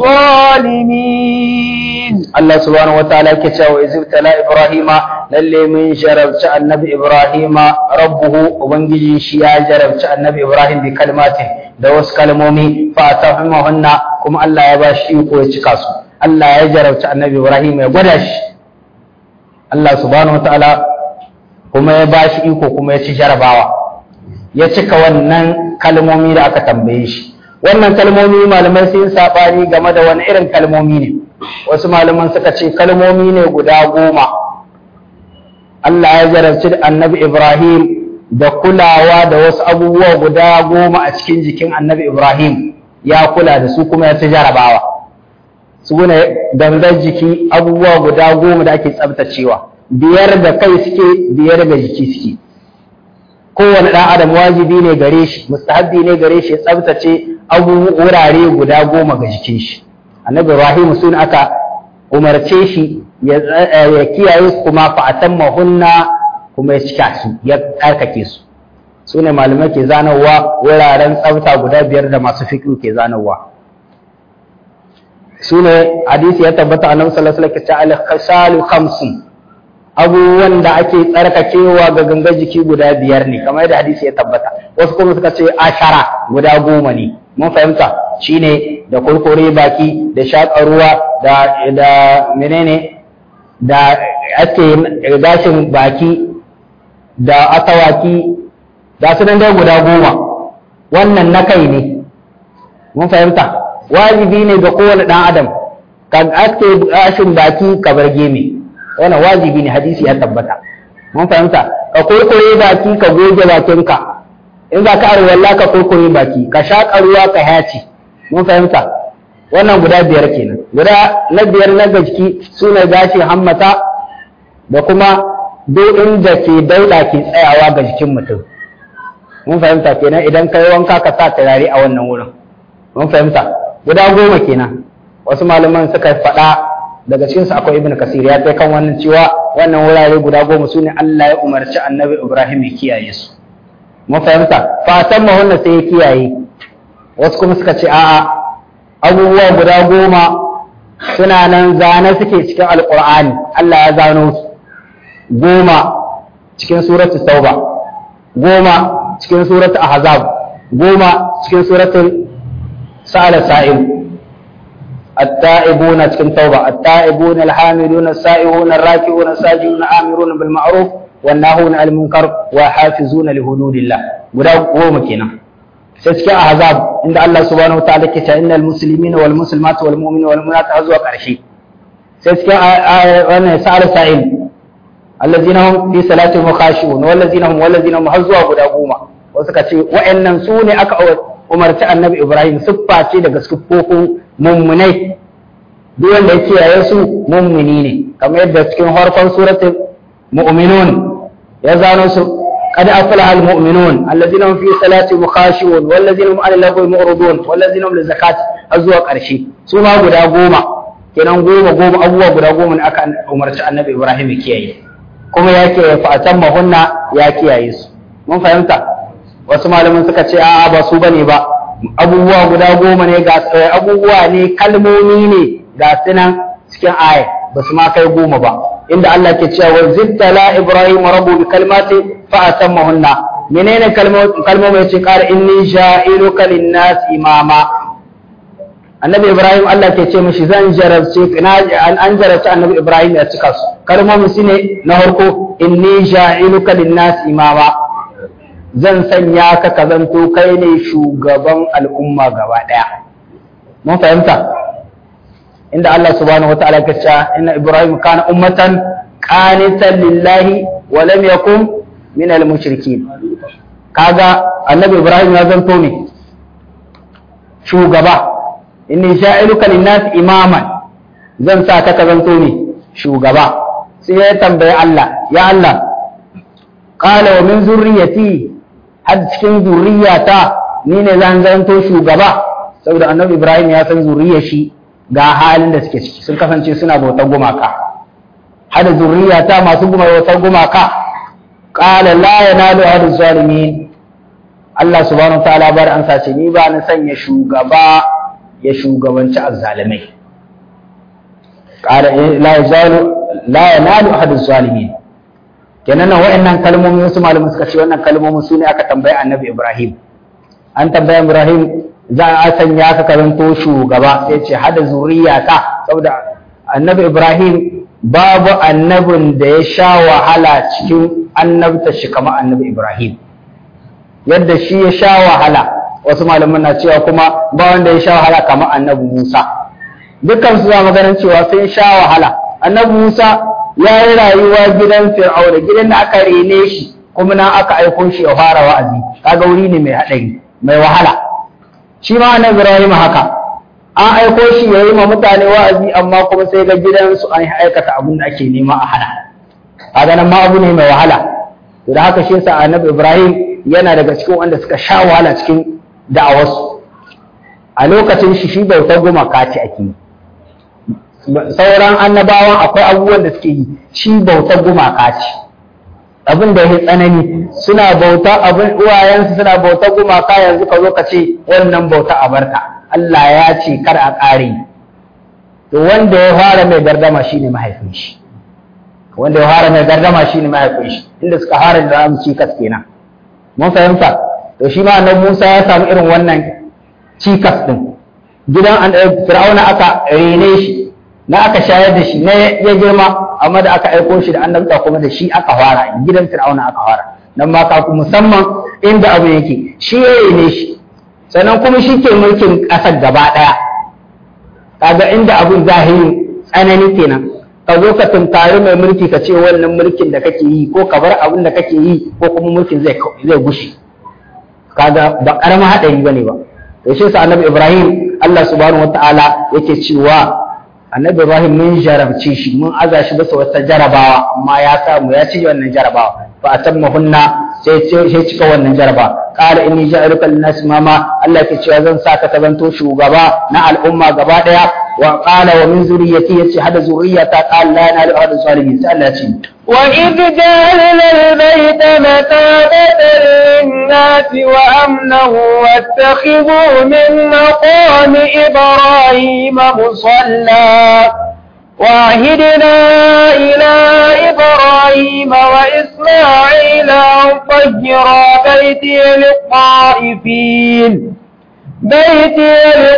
الظالمين الله سبحانه وتعالى كتاب إذ ابتلى إبراهيم lalle mun jarabci annabi Ibrahim rabbuhu ubangiji shi ya jarabci annabi Ibrahim bi kalmatin da wasu kalmomi fa tafhimahunna kuma Allah ya bashi iko ya cika su Allah ya jarabci annabi Ibrahim ya gwada shi Allah subhanahu wataala kuma ya bashi iko kuma ya ci jarabawa ya cika wannan kalmomi da aka tambaye shi wannan kalmomi malamai sun sabani game da wani irin kalmomi ne wasu malaman suka ce kalmomi ne guda goma Allah ya jarabci annabi Ibrahim da kulawa da wasu abubuwa guda goma a cikin jikin annabi Ibrahim ya kula da su kuma ya ci jarabawa su ne gangar jiki abubuwa guda goma da ake tsabtacewa biyar da kai suke biyar da jiki suke kowane ɗan adam wajibi ne gare shi mustahabbi ne gare shi ya tsabtace abubuwa wurare guda goma ga jikin shi annabi Ibrahim sun aka umarce shi ya kiyaye su kuma fa'atan mahunna kuma ya cika su ya tsarkake su su ne malamai ke zanarwa wuraren tsafta guda biyar da masu fiƙi ke zanarwa su ne hadisi ya tabbata a nan sallallahu alaihi wasallam al-khasalu khamsun abubuwan da ake tsarkakewa ga gangar jiki guda biyar ne kamar yadda hadisi ya tabbata wasu kuma suka ce ashara guda goma ne mun fahimta shine da kurkure baki da shaƙa ruwa da da menene da ake gashin baki da asawaki da su nan dai guda goma wannan na kai ne mun fahimta wajibi ne ga kowane ɗan adam ka ake gashin baki ka bar geme wannan wajibi ne hadisi ya tabbata mun fahimta ka kurkure baki ka goge bakinka in za ka arwalla ka kurkure baki ka shaƙa ruwa ka haci mun fahimta wannan guda biyar kenan guda na biyar na gaski su ne gashin hammata da kuma duk inda ke dauda ke tsayawa ga jikin mutum mun fahimta kenan idan ka yi wanka ka sa turare a wannan wurin mun fahimta guda goma kenan wasu malaman suka faɗa daga cikin su akwai ibnu kasir ya kai kan wannan cewa wannan wurare guda goma su ne Allah ya umarci annabi Ibrahim ya kiyaye su mun fahimta fatan mahunna sai ya kiyaye wasu kuma suka ce a'a abubuwa guda goma suna nan zane suke cikin alkur'ani Allah ya zano su goma cikin suratu tauba goma cikin suratu ahzab goma cikin suratul sa'ala sa'il التائبون cikin توبة التائبون الحامدون السائحون الراكعون الساجدون الآمرون بالمعروف والناهون عن المنكر وحافظون لحدود الله guda goma kenan sai cikin ahzab inda Allah subhanahu wa ta'ala ke ta innal muslimina wal muslimat wal mu'minina wal mu'minat har zuwa karshe sai cikin wannan sa'al sa'il allazina hum fi salatihim khashi'un wallazina hum wallazina hum har zuwa guda goma wasu ka ce wa'annan su ne aka umarci annabi Ibrahim siffa ce daga siffofin mummunai duk wanda ya kiyaye su mummuni ne kamar yadda cikin harkon suratul mu'minun ya zano su قد أفلح المؤمنون الذين هم في صلاتهم خاشعون والذين هم عن اللغو معرضون والذين هم للزكاة أزوا قرشي سوما غدا غوما kenan goma goma abubuwa guda goma ne aka umarci annabi Ibrahim ya kiyaye kuma ya kiyaye fa atamma hunna ya kiyaye su mun fahimta wasu malaman suka ce a'a ba su bane ba abubuwa guda goma ne ga abubuwa ne kalmomi ne ga sunan cikin aya ba su ma kai goma ba inda Allah ke cewa wa zittala ibrahim rabbu bi kalmati fa atammahunna menene kalmomi yace qala inni ja'iluka lin-nas imama annabi ibrahim Allah ke ce mishi zan jarabce an jarabce annabi ibrahim ya cika su kalmomi shine na farko inni ja'iluka lin-nas imama zan sanya ka ka zanto kai ne shugaban al'umma gaba daya mun fahimta inda Allah subhanahu wataala ya ce inna ibrahim kana ummatan qanitan lillahi wa lam yakun min al-mushrikin kaga annabi ibrahim ya zanto ne shugaba inni sha'iluka lin-nas imaman zan sa ka ka zanto ne shugaba sai ya tambaye Allah ya Allah qala wa min zurriyati har cikin zurriyata ni ne zan zanto shugaba saboda annabi ibrahim ya san zurriyar shi ga halin da suke ciki sun kasance suna bautar gumaka hada zurriyata masu bautar gumaka qala la yanalu hadu zalimin Allah subhanahu wa ta'ala bar an sace ni ba na sanya shugaba ya shugabanci azzalimai qala la yazalu la yanalu hadu zalimin kenan nan wa'annan kalmomi wasu malaman suka ce wannan kalmomin su ne aka tambayi annabi Ibrahim an tambayi Ibrahim za a sanya ka karanto shugaba sai ce hada zuriya ka saboda annabi Ibrahim babu annabin da ya sha wahala cikin annabta shi kamar annabi Ibrahim yadda shi ya sha wahala wasu malaman na cewa kuma ba wanda ya sha wahala kamar annabi Musa dukkan su za ganin cewa sun sha wahala annabi Musa ya yi rayuwa gidan Fir'auna gidan da aka rene shi kuma na aka aiko shi ya fara wa'azi kaga wuri ne mai haɗari mai wahala shi ma na Ibrahim haka an aiko shi ya yi ma mutane wa'azi amma kuma sai ga gidansu an aikata abin da ake nema a hana kaga nan ma abu ne mai wahala to da haka shi yasa annabi Ibrahim yana daga cikin wanda suka sha wahala cikin da'awarsu a lokacin shi shi bautar gumaka ce ake yi sauran annabawan akwai abubuwan da suke yi shi bautar gumaka ce abin da ya tsanani suna bauta abin uwayensu suna bautar gumaka yanzu ka zo ka ce wannan bauta a barka Allah ya ce kar a ƙare to wanda ya fara mai gardama shine mahaifin shi wanda ya fara mai gardama shine mahaifin shi inda suka fara da mu cikas kenan mun fahimta to shi ma annabi Musa ya samu irin wannan cikas din gidan Fir'auna aka rene shi na aka shayar da shi na ya girma amma da aka aiko shi da annabta kuma da shi aka fara gidan Fir'auna aka fara nan ma ka musamman inda abu yake shi ya rene shi sannan kuma shi ke mulkin ƙasar gaba ɗaya kaga inda abun zahiri tsanani kenan ka zo ka tunkari mai mulki ka ce wannan mulkin da kake yi ko ka bar abin da kake yi ko kuma mulkin zai zai gushe kaga ba karamin haɗari bane ba to shi sa annabi Ibrahim Allah subhanahu wataala yake cewa annabi Ibrahim mun jarabce shi mun aza shi bisa wata jarabawa amma ya samu ya ci wannan jarabawa fa atammahunna sai sai cika wannan jaraba qala inni ja'iluka lin-nas mama Allah ke cewa zan saka ka zanto shugaba na al'umma gaba daya wa qala wa min zurriyyati yace hada zurriyata qala la yanalu ahadu zalimin sai Allah ya ce وإذ جعلنا البيت مثابة للناس وأمنا واتخذوا من مقام إبراهيم مصلى وعهدنا إلى إبراهيم وإسماعيل أن طهرا بيتي للطائفين بيتي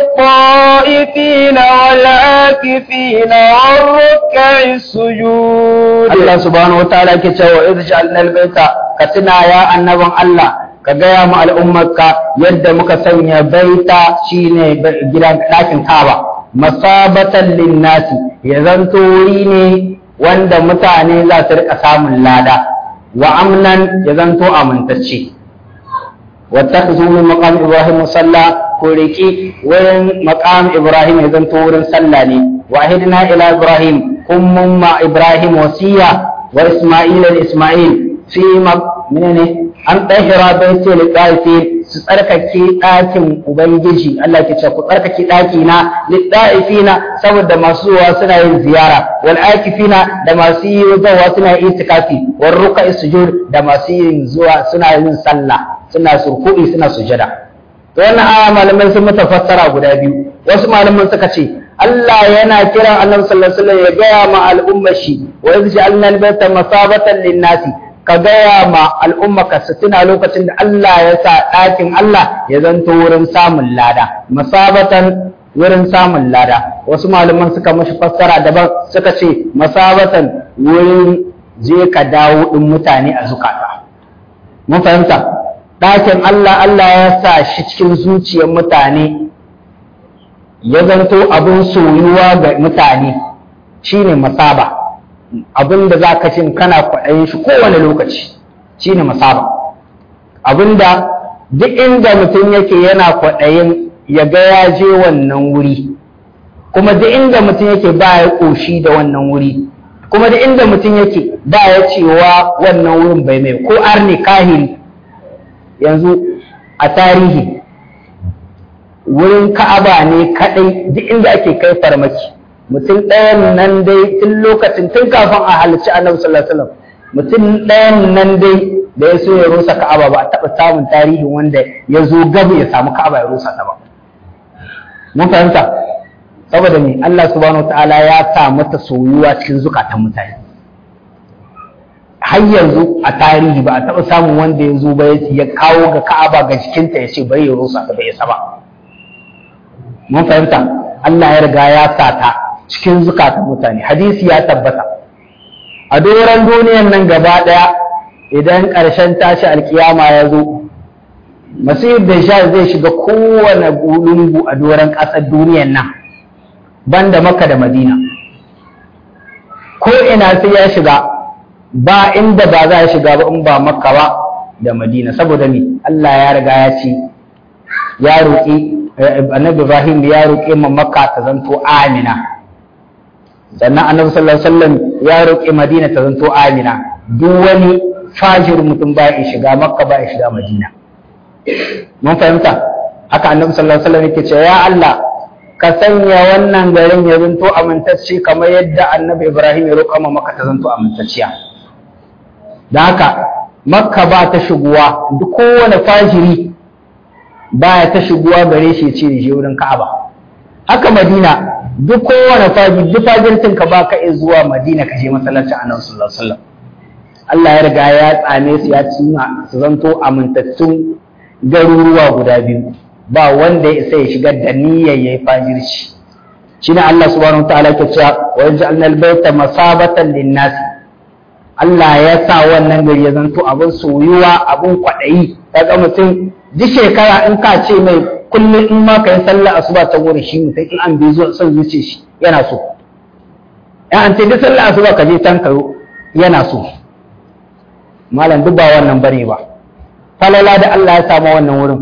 للطائفين والآكفين والركع السجود Allah subhanahu wa ta'ala ke cewa idh ja'alna al-baita ka tuna ya annaban Allah ka gaya mu al'ummarka yadda muka sanya baita shine gidan ɗakin Kaaba masabatan linnasi ya zanto wuri ne wanda mutane za su rika samun lada wa amnan ya zanto amintacce wattakhzu min maqam ibrahim musalla ko riki wurin maqam ibrahim ya zanto wurin sallah ne wahidna ila ibrahim kummun ma ibrahim wasiya wa isma'ila da isma'il fi menene an ɗahira baiti li ɗaifi su tsarkake ɗakin ubangiji Allah ke ce ku tsarkake ɗaki na li ɗaifina saboda masu zuwa suna yin ziyara wal akifina da masu yi zuwa suna yin itikafi wal ruka sujud da masu yin zuwa suna yin sallah suna surku'i suna sujada to wannan aya malamai sun mata fassara guda biyu wasu malaman suka ce Allah yana kiran Annabi sallallahu alaihi wasallam ya gaya ma al'ummar shi wa idh ja'alna al-bayta masabatan lin-nasi ka gaya ma al'ummaka su tuna lokacin da Allah ya sa ɗakin Allah ya zanto wurin samun lada masabatan wurin samun lada wasu malaman suka mashi fassara daban suka ce masabatan wurin je ka dawo ɗin mutane a zukata mun fahimta ɗakin Allah Allah ya sa shi cikin zuciyar mutane ya zanto abin soyuwa ga mutane shine masaba abin da za ka cin kana kwaɗayin shi kowane lokaci shi ne masaba abin da duk inda mutum yake yana kwaɗayin ya ga ya je wannan wuri kuma duk inda mutum yake ba ya ƙoshi da wannan wuri kuma duk inda mutum yake ba ya cewa wannan wurin bai mai ko arni kahiri yanzu a tarihi wurin ka'aba ne kaɗai duk inda ake kai farmaki mutum ɗayan nan dai tun lokacin tun kafin a halarci annabi sallallahu alaihi wasallam mutum ɗayan nan dai da ya so ya rusa ka'aba ba a taɓa samun tarihin wanda ya zo gaba ya samu ka'aba ya rusa ta ba mun fahimta saboda me Allah subhanahu wataala ya sa mata soyuwa cikin zukatan mutane har yanzu a tarihi ba a taɓa samun wanda ya zo ba ya kawo ga ka'aba ga jikinta ya ce bari ya rusa ta bai isa ba mun fahimta Allah ya riga ya sa ta cikin zukatan mutane hadisi ya tabbata a doron duniyan nan gaba ɗaya idan ƙarshen tashi alkiyama ya zo masir da sha zai shiga kowane lungu a doron ƙasar duniyan nan banda maka da madina ko ina sai ya shiga ba inda ba za a shiga ba in ba makka ba da madina saboda me Allah ya riga ya ce ya roƙi annabi Ibrahim ya roƙe ma Makka ta zanto amina sannan annabi sallallahu alaihi wasallam ya roƙe Madina ta zanto amina duk wani fajir mutum ba ya shiga Makka ba ya shiga Madina mun fahimta haka annabi sallallahu alaihi wasallam yake cewa ya Allah ka sanya wannan garin ya zanto amintacce kamar yadda annabi Ibrahim ya roƙa ma Makka ta zanto amintacciya da haka Makka ba ta shigowa duk kowane fajiri baya ta shigowa gare shi ce je wurin Ka'aba haka Madina duk kowane faji duk fajirtin ka baka iya zuwa Madina ka je masallacin Annabi sallallahu alaihi wasallam Allah ya riga ya tsame su ya cima su zanto amintattun garuruwa guda biyu ba wanda ya isa ya shigar da niyyar yayi fajirci shine Allah subhanahu wataala ke cewa wa ja'alna al-bayta masabatan lin-nas Allah ya sa wannan gari ya zanto abin soyuwa abin kwaɗayi kaga mutum duk shekara in ka ce mai kullum in ma ka yi sallah asuba ta wuri shi mutum in an bi zuwa son zuce shi yana so ya an ce duk sallah asuba ka je can kayo yana so malam duk ba wannan bane ba falala da Allah ya samu wannan wurin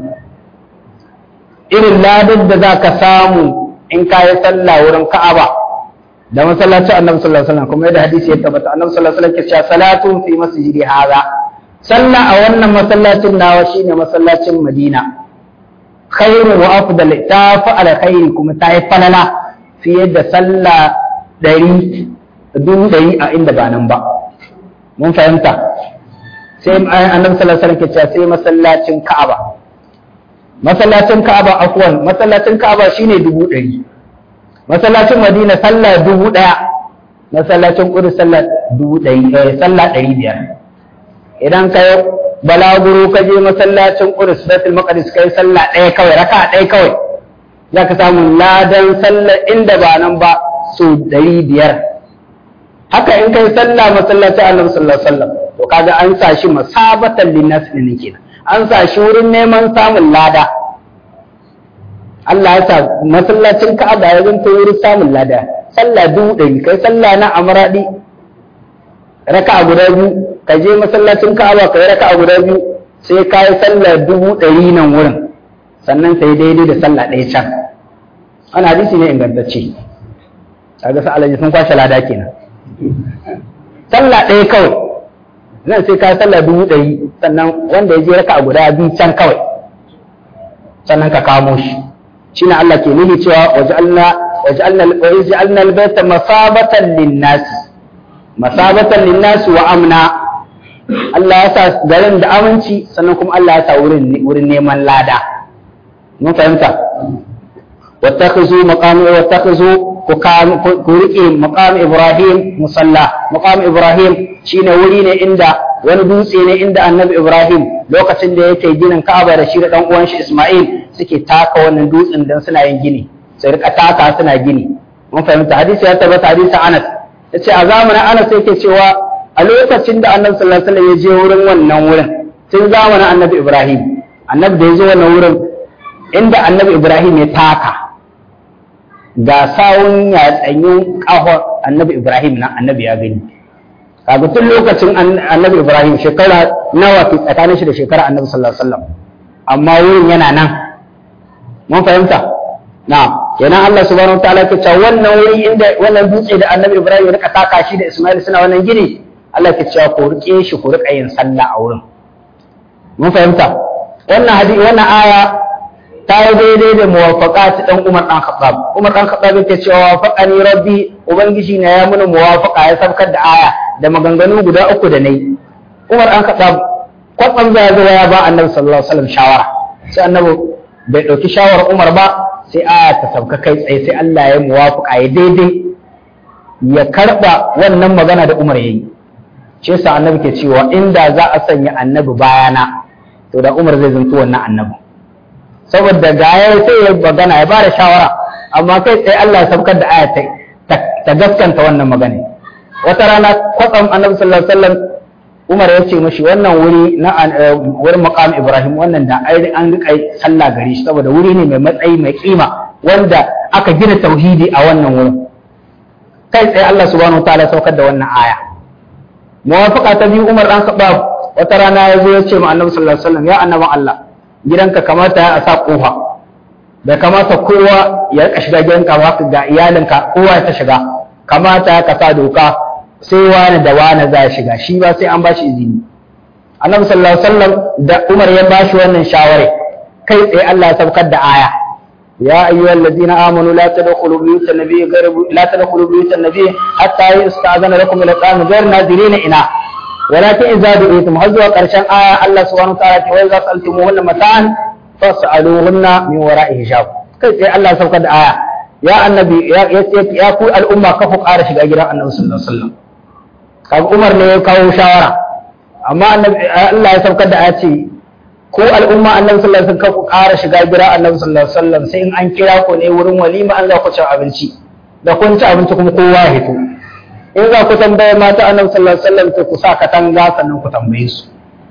irin ladin da za ka samu in ka yi sallah wurin Ka'aba da masallacin Annabi sallallahu alaihi wasallam kuma yadda hadisi ya tabbata Annabi sallallahu alaihi wasallam ke cewa salatun fi masjidi hadha sallah a wannan masallacin nawa shine masallacin Madina khairu wa afdal ta fa alkhairi kuma ta yi falala fiye da sallah ɗari dubu ɗari a inda ba nan ba mun fahimta sai annabi sallallahu alaihi wasallam ke cewa sai masallacin Ka'aba masallacin Ka'aba afwan masallacin Ka'aba shine dubu ɗari masallacin Madina sallah dubu ɗaya masallacin Qudus sallah dubu ɗari sallah ɗari biyar idan ka balaguro ka je masallacin Qudus Baitul Maqdis kai sallah ɗaya kawai raka ɗaya kawai za ka samu ladan sallar inda ba nan ba so ɗari biyar haka in kai sallah masallacin Annabi sallallahu alaihi wasallam to kaga an sa shi masabatan linnas ne kenan an sa shi wurin neman samun lada Allah ya sa masallacin Ka'aba ya zanto wurin samun lada sallah dubu ɗari kai sallah na amradi raka'a guda biyu ka je masallacin Ka'aba kai raka'a guda biyu sai ka yi sallah dubu ɗari nan wurin sannan sai daidai da sallah ɗaya can ana hadisi ne ingantacce kaga sa alaji sun kwashe lada kenan sallah ɗaya kawai nan sai ka sallah dubu ɗari sannan wanda ya je raka a guda biyu can kawai sannan ka kamo shi shine Allah ke nuni cewa waj'alna waj'alna waj'alna al-bayta masabatan lin-nas masabatan lin-nas wa amna Allah ya sa garin da aminci sannan kuma Allah ya sa wurin wurin neman lada mun fahimta واتخذوا مقام واتخذوا ku riƙe maqam Ibrahim musalla maqam Ibrahim shine wuri ne inda wani dutse ne inda Annabi Ibrahim lokacin da yake ginin Ka'aba da shi da dan uwan shi Isma'il suke taka wannan dutsen dan suna yin gini sai rika taka suna gini mun fahimta hadisi ya tabbata hadisi Anas yace a zamanin Anas yake cewa a lokacin da Annabi sallallahu alaihi wasallam ya je wurin wannan wurin tun zamanin Annabi Ibrahim Annabi da ya je wannan wurin inda Annabi Ibrahim ya taka ga sawun yatsanyin ƙahon annabi Ibrahim na annabi ya gani. Kaga tun lokacin annabi Ibrahim shekara nawa ke tsakanin shi da shekara annabi sallallahu alaihi wasallam. Amma wurin yana nan. Mun fahimta? Na, kenan Allah subhanahu wa ta'ala ke cewa wannan wuri inda wannan dutse da annabi Ibrahim ya rika taka shi da Ismail suna wannan gini, Allah ke cewa ku rike shi ku rika yin sallah a wurin. Mun fahimta? Wannan hadisi wannan aya ta yi daidai da muwafaka ta ɗan Umar ɗan Khattab. Umar ɗan Khattab yake cewa wafaqani rabbi ubangiji na ya muni muwafaka ya sabkar da aya da maganganu guda uku da nayi. Umar ɗan Khattab kwatsam ya zo ya ba Annabi sallallahu alaihi wasallam shawara. Sai Annabi bai ɗauki shawarar Umar ba sai aya ta sabka kai tsaye sai Allah ya muwafaka ya daidai ya karɓa wannan magana da Umar yayi. Shi yasa Annabi ke cewa inda za a sanya Annabi bayana to da Umar zai zanto wannan Annabi. saboda ga ya sai ya magana ya bada shawara amma kai tsaye Allah ya saukar da aya ta gaskanta wannan magana wata rana kwatsam annabi sallallahu alaihi wasallam Umar ya ce mashi wannan wuri na wurin maqam Ibrahim wannan da ai an rika sallah gare shi saboda wuri ne mai matsayi mai kima wanda aka gina tauhidi a wannan wurin kai tsaye Allah subhanahu wataala saukar da wannan aya muwafaqa ta biyu Umar dan Khattab wata rana ya zo ya ce ma annabi sallallahu alaihi wasallam ya annabi Allah gidanka kamata a sa kofa bai kamata kowa ya rika shiga gidanka ba ga iyalinka kowa ya ta shiga kamata ka sa doka sai wani da wani za shiga shi ba sai an bashi izini annabi sallallahu alaihi wasallam da Umar ya bashi wannan shawara kai tsaye Allah ya saukar da aya يا أيها الذين آمنوا لا تدخلوا بيوت النبي غير لا تدخلوا بيوت النبي حتى يستأذن لكم إلى الطعام غير ناظرين إناه ولكن إذا دعيتم هزوا قرشان آية الله سبحانه وتعالى وإذا سألتموهن متاعا فاسألوهن من وراء حجاب كيف الله سبحانه آية يا النبي يا يا ku al'umma ka ku ƙara shiga gidan Annabi sallallahu alaihi wasallam kaga Umar ne ya kawo shawara amma annabi Allah ya saukar da aya ce ko al'umma Annabi sallallahu alaihi wasallam ka ku ƙara shiga gidan Annabi sallallahu alaihi wasallam sai in an kira ku ne wurin walima an za ku ci abinci da kun ci abinci kuma kowa ya hito in za ku tambaye mata annabi sallallahu alaihi wasallam to ku sa katanga sannan ku tambaye su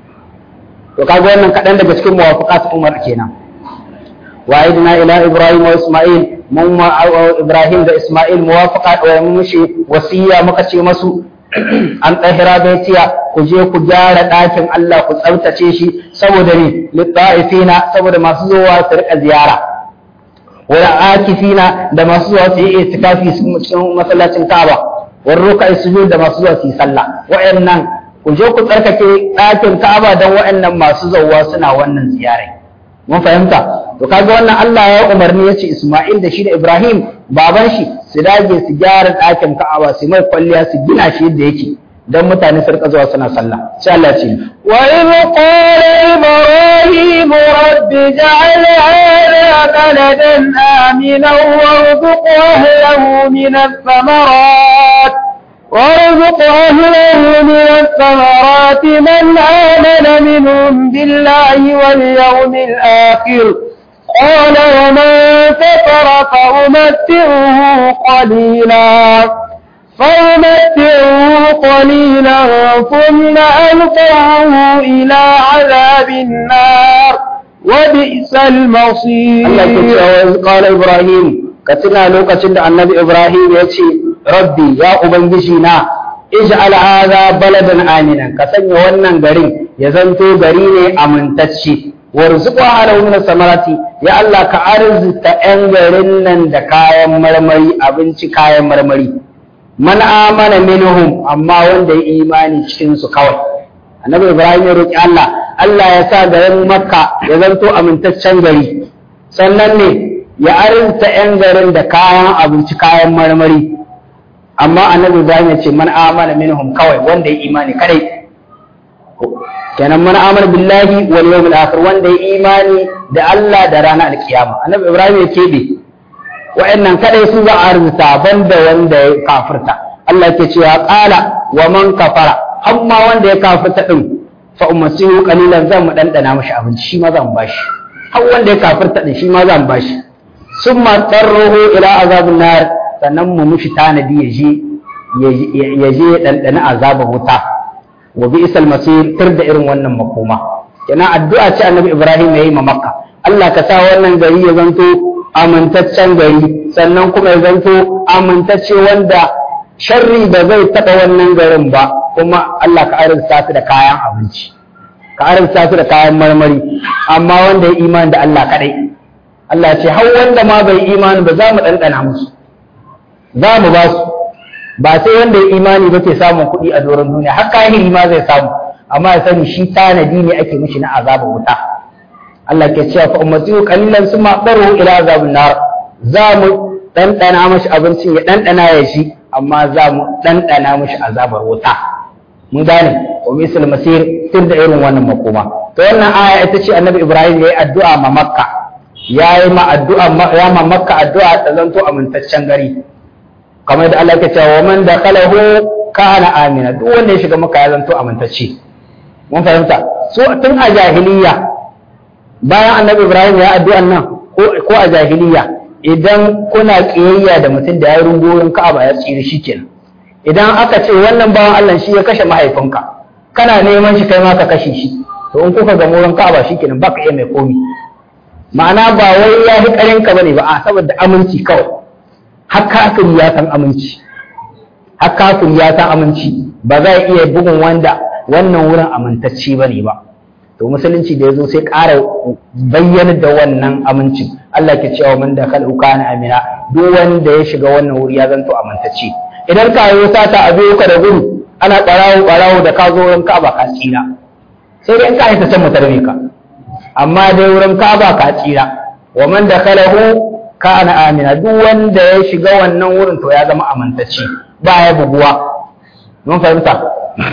to kaga wannan kadan daga cikin muwafaqat Umar kenan wa idna ila Ibrahim wa Isma'il mun ma Ibrahim da Isma'il muwafaqa wa mun mishi wasiya muka ce masu an tahira baitiya ku je ku gyara ɗakin Allah ku tsaftace shi saboda ne litta'ifina saboda masu zuwa su rika ziyara wala akifina da masu zuwa su yi itikafi cikin masallacin Ka'aba warruka sujud da masu zuwa su yi sallah wa'annan ku je ku tsarkake ɗakin Ka'aba don wa'annan masu zuwa suna wannan ziyarai mun fahimta to kaga wannan Allah ya umarni ya ce Isma'il da shi da Ibrahim baban shi su dage su gyara ɗakin Ka'aba su mai kwalliya su gina shi yadda yake dan mutane su rika zuwa suna sallah sai Allah ce wa in qala ibrahim rabbi ja'al hadha baladan amina warzuq ahlahu min ath-thamarat وارزق أهله من الثمرات من آمن منهم بالله واليوم الآخر قال ومن كفر فأمتعه قليلا فأمتعه قليلا ثم ألقاه إلى عذاب النار وبئس المصير الله قال إبراهيم كتنا لوكة النبي إبراهيم يتي ربي يا أبنجينا اجعل هذا بلدا آمنا كسن wannan garin ya zanto gari ne amintacce warzuqa ala min samarati ya Allah ka arzuta 'yan garin nan da kayan marmari abinci kayan marmari man amana minhum amma wanda ya imani cikin su kawai annabi ibrahim ya roki Allah Allah ya sa garin makka ya zanto amintaccen gari sannan ne ya arzuta 'yan garin da kayan abinci kayan marmari amma annabi ibrahim ya ce man amana minhum kawai wanda ya imani kadai kenan man amana billahi wal yawmil akhir wanda ya imani da Allah da ranar alkiyama annabi ibrahim ya kebe wa'annan kadai su za a arzuta banda wanda ya kafirta Allah ke cewa qala wa man kafara amma wanda ya kafirta din fa ummasihu qalilan zan mu dandana mashi abinci shi ma zan bashi har wanda ya kafirta din shi ma zan bashi summa tarruhu ila azabin nar sannan mu mushi tanadi ya je ya je ya dandana azabar wuta wa bi'sal masir tir da irin wannan makoma kenan addu'a ce annabi Ibrahim yayi ma Makka Allah ka sa wannan gari ya zanto amintaccen gari sannan kuma ya zanto amintacce wanda sharri ba zai taɓa wannan garin ba kuma Allah ka arzuta su da kayan abinci ka arzuta su da kayan marmari amma wanda ya imani da Allah kadai Allah ce har wanda ma bai imani ba za mu ɗanɗana musu za mu ba su ba sai wanda ya imani ba ke samun kuɗi a doron duniya har kahiri ma zai samu amma ya sani shi tanadi ne ake mishi na azaba wuta Allah ke cewa fa ummatu qalilan summa daru ila azabin nar za mu ɗanɗana mashi abincin ya ɗanɗana ya shi amma za mu ɗanɗana mashi azabar wuta mun gane wa misal masir tun da irin wannan makoma to wannan aya ita ce annabi ibrahim ya yi addu'a ma makka ya yi ma addu'a ya ma makka addu'a ta zanto amintaccen gari kamar da Allah ke cewa wa man dakhalahu kana amina duk wanda ya shiga makka ya zanto amintacce mun fahimta so tun a jahiliya bayan annabi ibrahim ya addu'an nan ko a jahiliya idan kuna kiyayya da mutum da ya rungoyin ka'aba ya tsiri shi kenan idan aka ce wannan bawan Allah shi ya kashe mahaifinka kana neman shi kai ma ka kashe shi to in kuka ga wurin ka'aba shi kenan baka iya mai komi ma'ana ba wai ya fi karin ka bane ba a saboda aminci kawai har kafin ya san aminci har kafin ya san aminci ba za iya bugun wanda wannan wurin amintacce bane ba to musulunci da ya zo sai ƙara bayyana da wannan amincin Allah ke cewa man da kal kana amina duk wanda ya shiga wannan wuri ya zanto amintacce idan ka yi sata a biyo ka da gudu ana ɓarawo ɓarawo da ka zo wurin Ka'aba ka tsira sai dai in ka haita can mutarbe ka amma dai wurin Ka'aba ka tsira wa man da kalahu kana amina duk wanda ya shiga wannan wurin to ya zama amintacce ba ya buguwa mun fahimta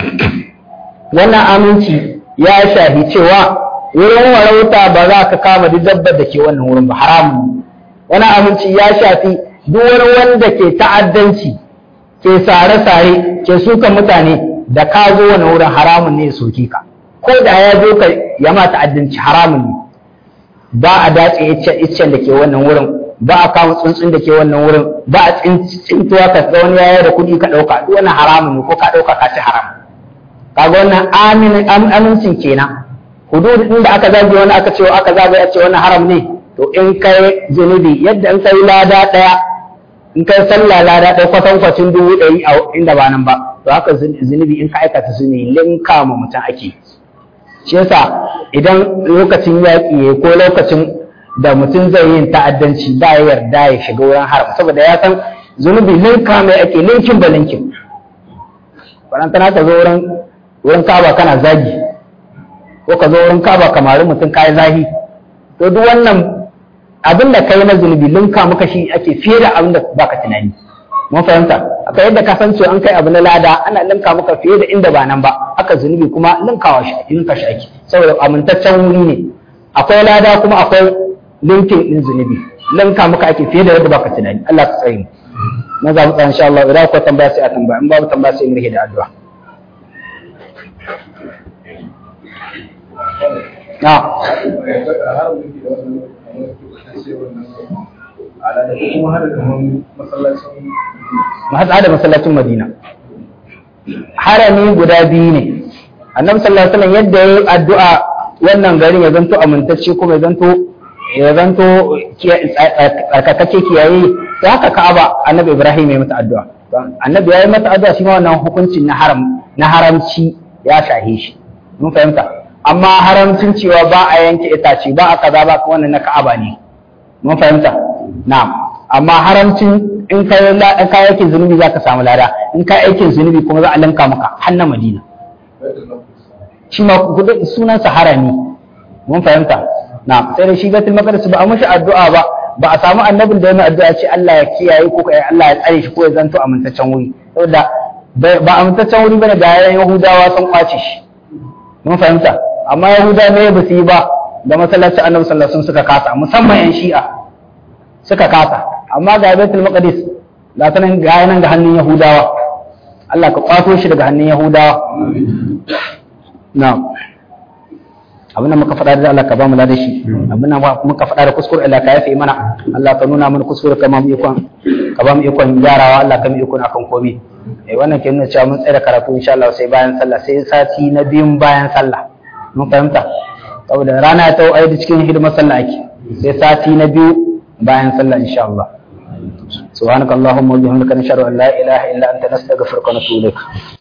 wannan aminci ya shahi cewa wurin warauta ba za ka kama duk dabbar da ke wannan wurin ba haramun wani aminci ya shafi duk wani wanda ke ta'addanci ke sare-sare ke suka mutane da ka zo wani wurin haramun ne soke ka ko da ya zo ka ya ma ta'addanci haramun ne ba a dace iccen da ke wannan wurin ba a kama tsuntsun da ke wannan wurin ba a tsintuwa ka ga wani yaya da kuɗi ka ɗauka duk wani haramun ne ko ka ɗauka ka ci haram kaga wannan amincin kenan hudud din da aka zage wani aka ce aka zage a ce wannan haram ne to in kai zunubi yadda in kai lada daya in kai sallah lada daya kwatan kwacin dubu ɗari a inda ba nan ba to haka zunubi in ka aikata su ne linka ma mutum ake shi yasa idan lokacin yaƙi ko lokacin da mutum zai yin ta'addanci ba ya yarda ya shiga wurin haram saboda ya san zunubi linka mai ake linkin ba linkin barantana ka zo wurin wurin kaba kana zagi ko ka zo wurin kaba kamar mutum kayi zahi to duk wannan abin da kai na zunubi linka maka shi ake fiye da abin da baka tunani mun fahimta akwai yadda ka san cewa an kai abu na lada ana linka maka fiye da inda ba nan ba haka zunubi kuma linkawa shi linka shi ake saboda amintaccen wuri ne akwai lada kuma akwai linkin din zunubi linka maka ake fiye da yadda baka tunani Allah ka tsare mu na za mu tsaya insha Allah idan akwai tambaya sai a tambaya in babu tambaya sai mu rike da addu'a na mahasa da masallacin Madina harami guda biyu ne annabi sallallahu alaihi wasallam yadda yayi addu'a wannan garin ya zanto amintacce kuma ya zanto ya zanto tsarkakake kiyaye sai haka Ka'aba annabi Ibrahim ya mata addu'a annabi ya yi mata addu'a shi ma wannan hukuncin na haram na haramci ya shahe shi mun fahimta amma haramcin cewa ba a yanke itace ba a kaza ba wannan na Ka'aba ne mun fahimta na'am amma haramcin in ka in ka aikin zunubi za ka samu lada in ka aikin zunubi kuma za a linka maka har na Madina shi ma sunansa harami mun fahimta na'am sai da shi Baitul Maqdis ba a mashi addu'a ba ba a samu annabin da ya mai addu'a ce Allah ya kiyaye ko Allah ya tsare shi ko ya zanto amintaccen wuri saboda ba amintaccen wuri bane da yayin Yahudawa sun kwace shi mun fahimta amma Yahudawa ne ba su yi ba da masallacin Annabi sallallahu alaihi wasallam suka kasa musamman yan Shi'a suka kasa amma ga Baitul Maqdis ga ta nan ga nan ga hannun Yahudawa Allah ka kwato shi daga hannun Yahudawa na'am abin da muka faɗa da Allah ka ba mu da shi abin da muka faɗa da kuskure Allah ka yafe mana Allah ka nuna mana kuskure ka ba mu ikon ka ba mu ikon gyarawa Allah ka mu ikon akan komai eh wannan ke nuna cewa mun tsaya karatu insha Allah sai bayan sallah sai sati na biyun bayan sallah mun fahimta saboda rana ta ai da cikin hidimar sallah ake sai sati na biyu bayan sallah insha Allah سبحانك اللهم وبحمدك نشهد ان لا اله الا انت نستغفرك ونتوب اليك